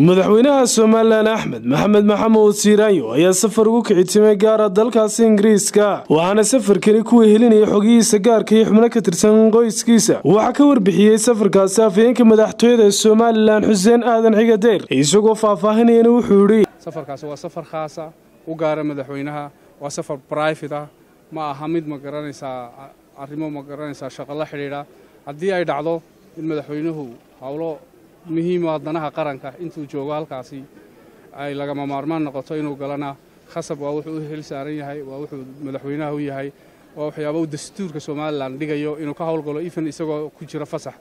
madaxweynaha somalilan axmed maxamed maxamuud siiraanyo ayaa safar ugu kicitimay gaara dalkaasi ingiriiska waxaana safarkani ku wehelinaya xogihiisa gaarka iyo xubno ka tirsan qoyskiisa waxaa ka warbixiyey safarkaasi afhayeenka madaxtooyada somalilan xuseen aadan xigadeer isagoo faahfaahinayana wuxuu yidhi safarkaasi waa safar khaasa u gaara madaxweynaha waa safar brifate ah ma aha mid ma garanaysaa arrimo ma garanaysaa shaqo la xidhiidha haddii ay dhacdo in madaxweynuhu howlo muhiima danaha qaranka intuu joogo halkaasi ay lagama maarmaan noqoto inuu galana khasab waa wuxuu u hel saaran yahay waa wuxuu madaxweynaha u yahay waa waxyaaba uu dastuurka somalilan dhigayo inuu ka howlgalo even isagoo ku jira fasax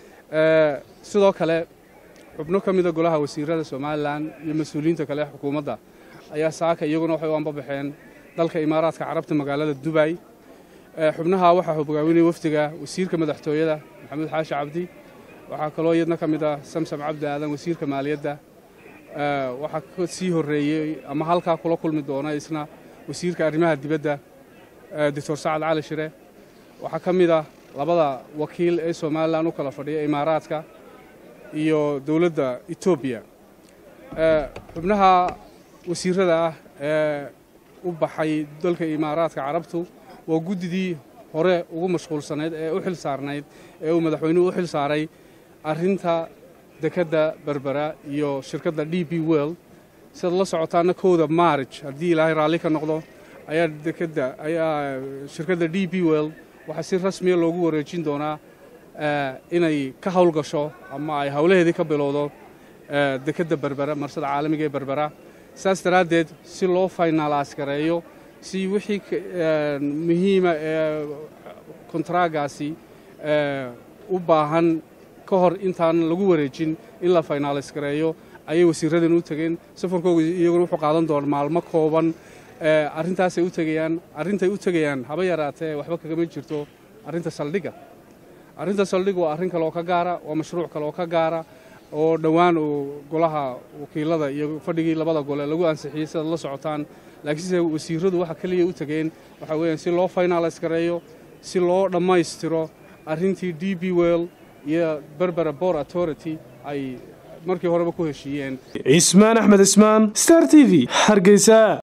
sidoo kale xubno ka mida golaha wasiirada somalilan iyo mas-uuliyiinta kale ee xukuumadda ayaa saaka iyaguna waxay u ambabaxeen dalka imaaraadka carabta magaalada dubay xubnaha waxaa hogaawinaya wafdiga wasiirka madaxtooyada maxamuud xaashi cabdi waxaa kaloo iyadna ka mid ah samsam cabdi aadan wasiirka maaliyadda waxaa ka sii horreeyey ama halkaa kula kulmi doona isna wasiirka arrimaha dibadda doctor sacad cali shire waxaa ka mid ah labada wakiil ee somalilan u kala fadhiya imaaraadka iyo dowladda etoobiya xubnaha wasiirada ah ee u baxay dalka imaaraadka carabtu waa guddidii hore ugu mashquulsanayd ee u xil saarnayd ee uu madaxweynuhu u xil saaray arrinta dekedda berbera iyo shirkadda d b world siad la socotaana kowda maarij haddii ilaahay raalli ka noqdo ayaa dekedda ayaa shirkadda d b world waxaa si rasmiya loogu wareejin doonaa inay ka howlgasho ama ay howlaheedii ka bilowdo dekedda berbera marsada caalamiga ee berbera saas daraaddeed si loo faynalaas gareeyo si wixii muhiima ee kontraagaasi u baahan ka hor intaan lagu wareejin in la faynaalis gareeyo ayay wasiiradan u tegeen safarkooga iyaguna wuxuu qaadan doona maalmo kooban arrintaasay u tegayaan arrintay u tegayaan haba yaraatee waxba kagama jirto arrinta saldhigga arrinta saldhig waa arrin kaleoo ka gaara waa mashruuc kaleoo ka gaara oo dhowaan uu golaha wakiilada iyo fadhigii labada gole lagu ansixiyey sidaad la socotaan laakiinse wasiiradu waxa keliya u tegeen waxaa weeyaan si loo faynaalis gareeyo si loo dhammaystiro arrintii d b well iyo berbera bor authority ay markii horeba ku heshiiyeen cismaan axmed cismaan star t v hargeysa